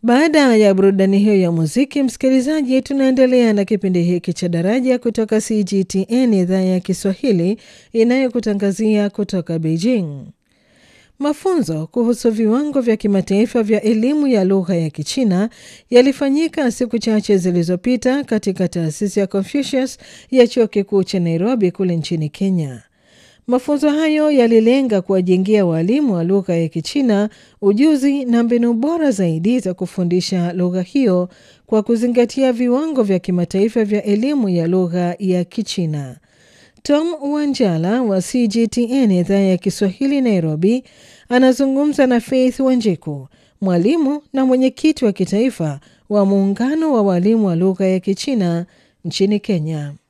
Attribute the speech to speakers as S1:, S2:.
S1: Baada ya burudani hiyo ya muziki, msikilizaji, tunaendelea na kipindi hiki cha Daraja kutoka CGTN idhaa ya Kiswahili inayokutangazia kutoka Beijing. Mafunzo kuhusu viwango vya kimataifa vya elimu ya lugha ya Kichina yalifanyika siku chache zilizopita katika taasisi ya Confucius ya chuo kikuu cha Nairobi kule nchini Kenya. Mafunzo hayo yalilenga kuwajengea waalimu wa lugha ya Kichina ujuzi na mbinu bora zaidi za kufundisha lugha hiyo kwa kuzingatia viwango vya kimataifa vya elimu ya lugha ya Kichina. Tom Wanjala wa CGTN idhaa ya Kiswahili Nairobi anazungumza na Faith Wanjiku, mwalimu na mwenyekiti wa kitaifa wa muungano wa walimu wa lugha ya Kichina nchini Kenya.